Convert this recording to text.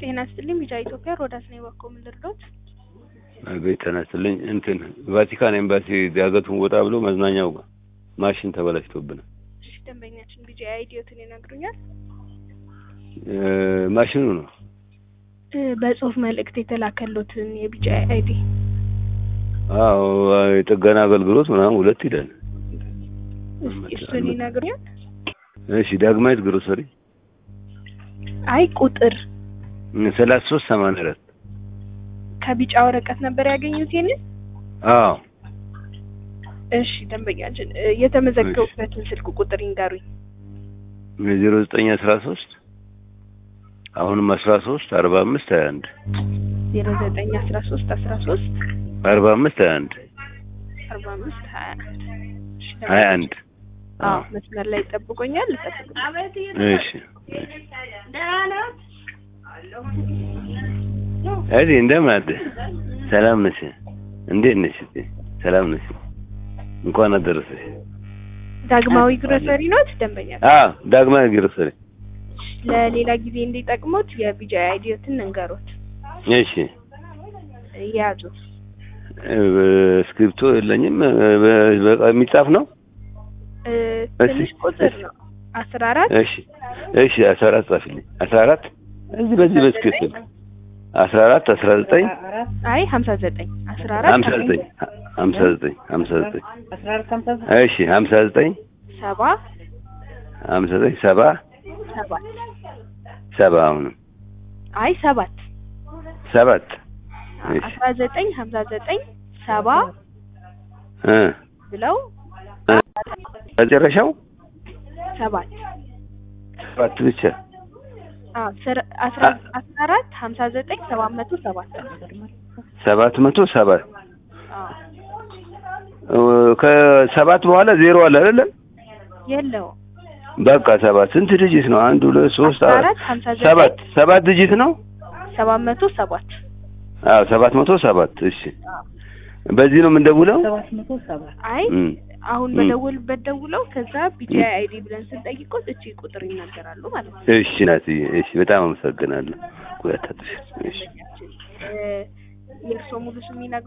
ጤና ይስጥልኝ ቢጫ ኢትዮጵያ ሮዳስ ነው የባኮ ምን ልርዶት? አቤት ጤና ይስጥልኝ። እንትን ቫቲካን ኤምባሲ ዳገቱን ወጣ ብሎ መዝናኛው ጋር ማሽን ተበላሽቶብናል። እሺ ደንበኛችን ቢጫ አይዲዮትን ይነግሩኛል? እ ማሽኑ ነው እ በጽሁፍ መልእክት የተላከሎትን የቢጫ አይዲ አዎ የጥገና አገልግሎት ምናምን ሁለት ይላል። እስኪ እሱን ይነግሩኛል? እሺ ዳግማዊት ግሮሰሪ አይ ቁጥር ሰላሳ ሶስት ሰማንያ አራት ከቢጫ ወረቀት ነበር ያገኙት ይሄንን? አዎ እሺ ደንበኛችን እ የተመዘገቡበትን ስልክ ቁጥር ይንገሩኝ። ዜሮ ዘጠኝ አስራ ሶስት አሁንም አስራ ሶስት አርባ አምስት ሀያ አንድ ዜሮ ዘጠኝ አስራ ሶስት አስራ ሶስት አርባ አምስት ሀያ አንድ አርባ አምስት ሀያ አንድ እሺ ሀያ አንድ አዎ መስመር ላይ ይጠብቆኛል ልጠብቅ እሺ እዲ እንደምን አለ ሰላም ነሽ እንዴት ነሽ ሰላም ነሽ እንኳን አደረሰሽ ዳግማዊ ግሮሰሪ ኖት ደንበኛ አ ዳግማዊ ግሮሰሪ ለሌላ ጊዜ እንዲጠቅሙት የቢጃ አይዲዮትን እንገሩት እሺ ያዙ እ እስክሪብቶ የለኝም እ በቃ የሚጻፍ ነው እ ትንሽ ቁጥር ነው አስራ አራት እሺ እሺ አስራ አራት ጻፊልኝ አስራ አራት እዚህ በዚህ በስክሪፕት አስራ አራት አስራ ዘጠኝ አይ ሀምሳ ዘጠኝ አስራ አራት ሀምሳ ዘጠኝ ሀምሳ ዘጠኝ ሀምሳ ዘጠኝ እሺ ሀምሳ ዘጠኝ ሰባ ሀምሳ ዘጠኝ ሰባ ሰባት ሰባ አሁንም አይ ሰባት ሰባት እሺ አስራ ዘጠኝ ሀምሳ ዘጠኝ ሰባ እ ብለው እ መጨረሻው ሰባት ሰባት ብቻ አዎ ስር- አስራ አስራ አራት ሀምሳ ዘጠኝ ሰባት መቶ ሰባት ሰባት መቶ ሰባት አዎ እ ከሰባት በኋላ ዜሮ አለ አይደለም የለውም በቃ ሰባት ስንት ዲጂት ነው አንድ ሁለት ሶስት አስራ አራት አራት ሀምሳ ሰባት ዘጠኝ ሰባት ዲጂት ነው ሰባት መቶ ሰባት አዎ ሰባት መቶ ሰባት እሺ በዚህ ነው የምንደውለው አይ እም አሁን ም። በደውልበት ደውለው ከዛ ቢጂ ም። አይዲ ብለን ስንጠይቆት እቺ ቁጥር ይናገራሉ ማለት ነው። እሺ ናትዬ እሺ በጣም አመሰግናለሁ ቆይ አታጥፊ እሺ እ የእርስዎ ሙሉ ስም ይነግሩኛል?